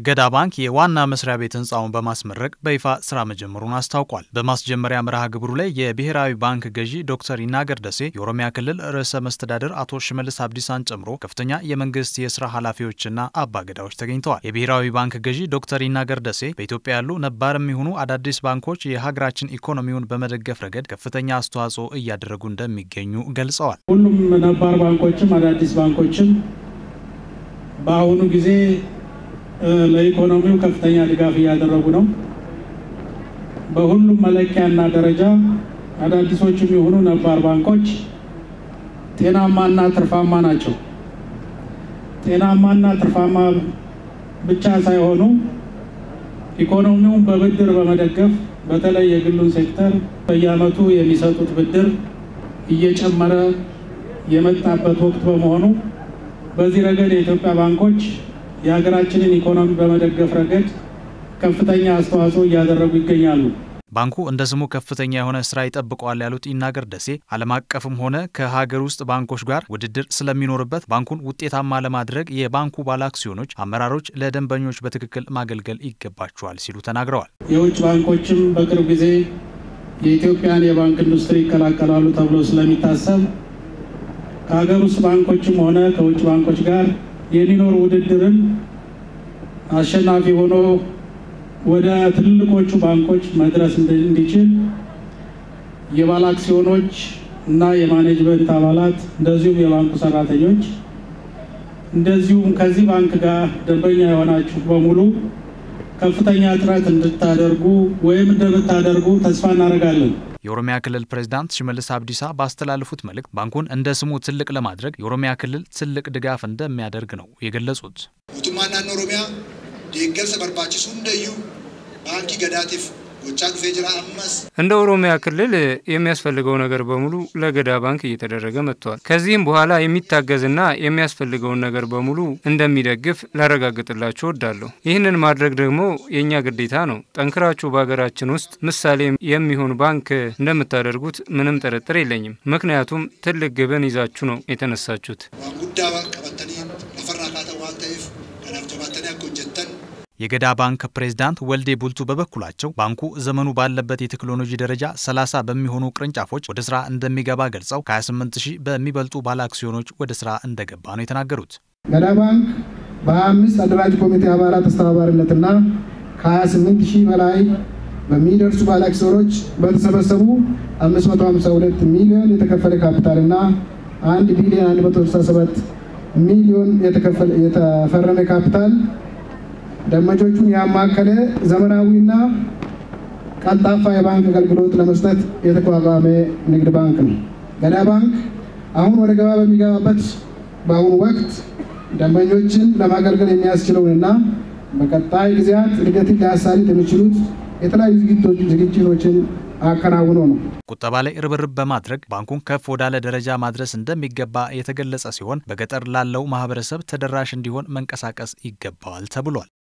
ገዳ ባንክ የዋና መስሪያ ቤት ህንፃውን በማስመረቅ በይፋ ስራ መጀመሩን አስታውቋል። በማስጀመሪያ መርሃ ግብሩ ላይ የብሔራዊ ባንክ ገዢ ዶክተር ይናገር ደሴ፣ የኦሮሚያ ክልል ርዕሰ መስተዳድር አቶ ሽመልስ አብዲሳን ጨምሮ ከፍተኛ የመንግስት የስራ ኃላፊዎችና አባገዳዎች ተገኝተዋል። የብሔራዊ ባንክ ገዢ ዶክተር ይናገር ደሴ በኢትዮጵያ ያሉ ነባር የሚሆኑ አዳዲስ ባንኮች የሀገራችን ኢኮኖሚውን በመደገፍ ረገድ ከፍተኛ አስተዋጽኦ እያደረጉ እንደሚገኙ ገልጸዋል። ሁሉም ነባር ባንኮችም አዳዲስ ባንኮችም በአሁኑ ጊዜ ለኢኮኖሚው ከፍተኛ ድጋፍ እያደረጉ ነው። በሁሉም መለኪያና ደረጃ አዳዲሶችም የሆኑ ነባር ባንኮች ጤናማና ትርፋማ ናቸው። ጤናማና ትርፋማ ብቻ ሳይሆኑ ኢኮኖሚውን በብድር በመደገፍ በተለይ የግሉን ሴክተር በየዓመቱ የሚሰጡት ብድር እየጨመረ የመጣበት ወቅት በመሆኑ በዚህ ረገድ የኢትዮጵያ ባንኮች የሀገራችንን ኢኮኖሚ በመደገፍ ረገድ ከፍተኛ አስተዋጽኦ እያደረጉ ይገኛሉ። ባንኩ እንደ ስሙ ከፍተኛ የሆነ ስራ ይጠብቀዋል ያሉት ይናገር ደሴ ዓለም አቀፍም ሆነ ከሀገር ውስጥ ባንኮች ጋር ውድድር ስለሚኖርበት ባንኩን ውጤታማ ለማድረግ የባንኩ ባለአክሲዮኖች አመራሮች ለደንበኞች በትክክል ማገልገል ይገባቸዋል ሲሉ ተናግረዋል። የውጭ ባንኮችም በቅርብ ጊዜ የኢትዮጵያን የባንክ ኢንዱስትሪ ይቀላቀላሉ ተብሎ ስለሚታሰብ ከሀገር ውስጥ ባንኮችም ሆነ ከውጭ ባንኮች ጋር የሚኖር ውድድርን አሸናፊ ሆኖ ወደ ትልልቆቹ ባንኮች መድረስ እንዲችል የባለ አክሲዮኖች እና የማኔጅመንት አባላት እንደዚሁም የባንኩ ሰራተኞች እንደዚሁም ከዚህ ባንክ ጋር ደንበኛ የሆናችሁ በሙሉ ከፍተኛ ጥረት እንድታደርጉ ወይም እንደምታደርጉ ተስፋ እናደርጋለን። የኦሮሚያ ክልል ፕሬዝዳንት ሽመልስ አብዲሳ ባስተላለፉት መልእክት ባንኩን እንደ ስሙ ትልቅ ለማድረግ የኦሮሚያ ክልል ትልቅ ድጋፍ እንደሚያደርግ ነው የገለጹት። ሞቱማን ናኖ ኦሮሚያ ደገርሰ በርባችሱ እንደዩ ባንኪ ገዳቲፍ ጎቻ ዱፌ ጅራ አመስ እንደ ኦሮሚያ ክልል የሚያስፈልገው ነገር በሙሉ ለገዳ ባንክ እየተደረገ መጥቷል። ከዚህም በኋላ የሚታገዝና የሚያስፈልገውን ነገር በሙሉ እንደሚደግፍ ላረጋግጥላችሁ እወዳለሁ። ይህንን ማድረግ ደግሞ የእኛ ግዴታ ነው። ጠንክራችሁ በሀገራችን ውስጥ ምሳሌ የሚሆን ባንክ እንደምታደርጉት ምንም ጥርጥር የለኝም። ምክንያቱም ትልቅ ግብን ይዛችሁ ነው የተነሳችሁት። ዋንጉዳ ቀበተኒ ለፈራ ካተ ዋን ተኢፍ ከናፍ ጀባተኒ አኮ ጀተን የገዳ ባንክ ፕሬዝዳንት ወልዴ ቡልቱ በበኩላቸው ባንኩ ዘመኑ ባለበት የቴክኖሎጂ ደረጃ 30 በሚሆኑ ቅርንጫፎች ወደ ስራ እንደሚገባ ገልጸው ከ28 ሺህ በሚበልጡ ባለ አክሲዮኖች ወደ ስራ እንደገባ ነው የተናገሩት። ገዳ ባንክ በ25 አደራጅ ኮሚቴ አባላት አስተባባሪነትና ከ28 ሺህ በላይ በሚደርሱ ባለ አክሲዮኖች በተሰበሰቡ 552 ሚሊዮን የተከፈለ ካፒታልና 1 ቢሊዮን 167 ሚሊዮን የተፈረመ ካፒታል ደንበኞቹን ያማከለ ዘመናዊና ቀልጣፋ የባንክ አገልግሎት ለመስጠት የተቋቋመ ንግድ ባንክ ነው። ገዳ ባንክ አሁን ወደ ገባ በሚገባበት በአሁኑ ወቅት ደንበኞችን ለማገልገል የሚያስችለውንና በቀጣይ ጊዜያት እድገትን ሊያሳልጥ የሚችሉት የተለያዩ ዝግጅቶችን አከናውኖ ነው። ቁጠባ ላይ ርብርብ በማድረግ ባንኩን ከፍ ወዳለ ደረጃ ማድረስ እንደሚገባ የተገለጸ ሲሆን በገጠር ላለው ማህበረሰብ ተደራሽ እንዲሆን መንቀሳቀስ ይገባዋል ተብሏል።